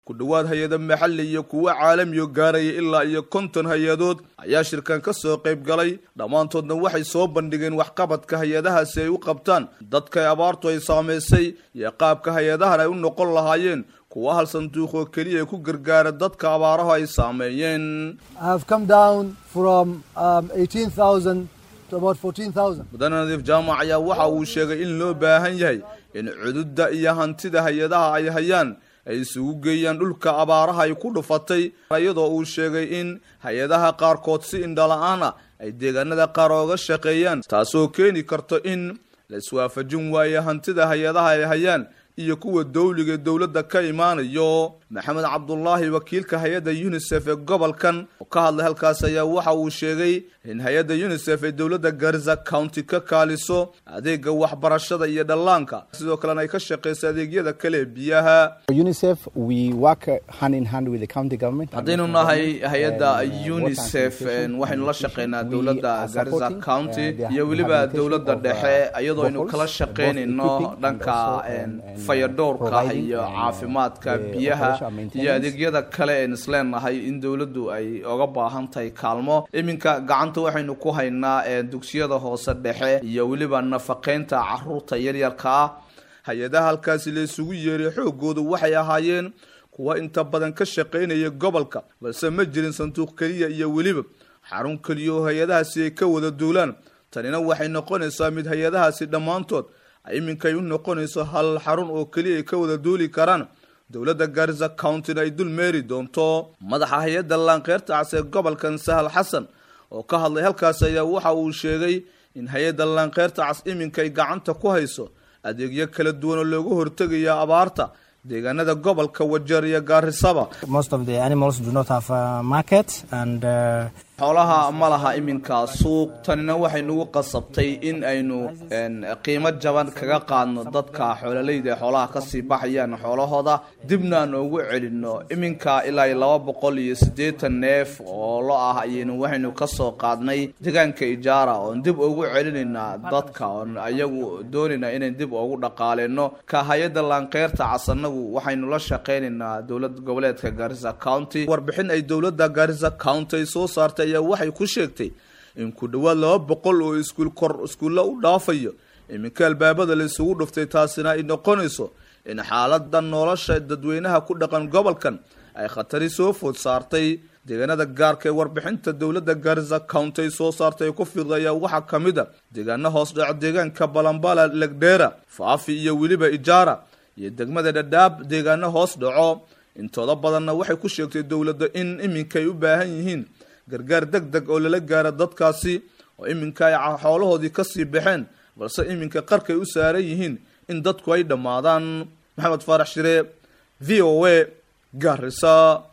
ku dhowaad hay-ada maxalli iyo kuwo caalamiyo gaaraya ilaa iyo konton hay-adood ayaa shirkan ka soo qayb galay dhammaantoodna waxay soo bandhigeen waxqabadka hay-adahaasi ay u qabtaan dadka abaartu ay saamaysay iyo qaabka hay-adahan ay u noqon lahaayeen kuwa hal sanduuq oo keliya ku gargaara dadka abaarahu ay saameeyeen mudane nadiif jaamac ayaa waxa uu sheegay in loo baahan yahay in cududda iyo hantida hay-adaha ay hayaan ay isugu geeyaan dhulka abaaraha ay ku dhufatay iyadoo uu sheegay in hay-adaha qaarkood si indhala-aan ah ay deegaanada qaar ooga shaqeeyaan taasoo keeni karto in la iswaafajin waayo hantida hay-adaha ay hayaan iyo kuwa dawliga dowladda ka imaanayo maxamed cabdulaahi wakiilka hay-adda unisef ee gobolkan oo ka hadlay halkaas ayaa waxa uu sheegay in hay-adda unisef ay dowladda garza county ka kaaliso adeega waxbarashada iyo dhallaanka sidoo kalena ay ka shaqeyso adeegyada kale ee biyaha haddaynu nahay hay-adda unisef waxaynu la shaqeynaa dowladda garza county iyo weliba dowladda dhexe iyadoo aynu kala shaqeynayno dhanka fayadhowrka iyo caafimaadka biyaha iyo adeegyada kale een isleenahay in dowladdu ay oga baahan tahay kaalmo iminka gacanta waxaynu ku haynaa dugsiyada hoose dhexe iyo weliba nafaqeynta caruurta yaryarka ah hay-adaha halkaasi la isugu yeeray xoogoodu waxay ahaayeen kuwa inta badan ka shaqaynaya gobolka balse ma jirin sanduuq keliya iyo weliba xarun keliya oo hay-adahaasi ay ka wada duulaan tanina waxay noqonaysaa mid hay-adahaasi dhammaantood iminkay u noqonayso hal xarun oo keliya ay ka wada duuli karaan dowladda garza countyna ay dul meeri doonto madaxa hay-adda laanqeyrta cas ee gobolkan sahal xasan oo ka hadlay halkaas ayaa waxa uu sheegay in hay-adda laanqeyrta cas iminkay gacanta ku hayso adeegyo kala duwan oo looga hortegaya abaarta deegaanada gobolka wajeer iyo gaarisaba xoolaha ma laha iminka suuq tanina waxay nagu qasabtay in aynu qiimo jaban kaga qaadno dadka xoololeyda ee xoolaha kasii baxayaan xoolahooda dibna aan ugu celinno iminka ilaa iyo laba boqol iyo siddeetan neef oo lo ah ayaynu waxaynu kasoo qaadnay deegaanka ijaara oon dib ugu celinaynaa dadka oon ayagu doonaynaa inayn dib ugu dhaqaaleyno ka hay-adda laanqeyrta casanagu waxaynu la shaqeynaynaa dowlad goboleedka garissa county warbixin ay dowladda garissa county ay soo saartay ayaa waxay ku sheegtay in ku dhowaad laba boqol oo iskuul kor iskuulla u dhaafayo iminka albaabada la isugu dhuftay taasina ay noqonayso in xaalada nolosha dadweynaha ku dhaqan gobolkan ay khatari soo food saartay deegaanada gaarka ee warbixinta dowladda garissa county ay soo saartay ay ku fiiqda ayaa waxaa ka mid a deegaano hoos dhac deegaanka balambala legdheera faafi iyo weliba ijaara iyo degmada dhadhaab deegaano hoos dhaco intooda badanna waxay ku sheegtay dowladda in iminka ay u baahan yihiin gargaar deg deg oo lala gaara dadkaasi oo iminka ay xoolahoodii kasii baxeen balse iminka qarkay u saaran yihiin in dadku ay dhammaadaan maxamed faarax shire v o a garissa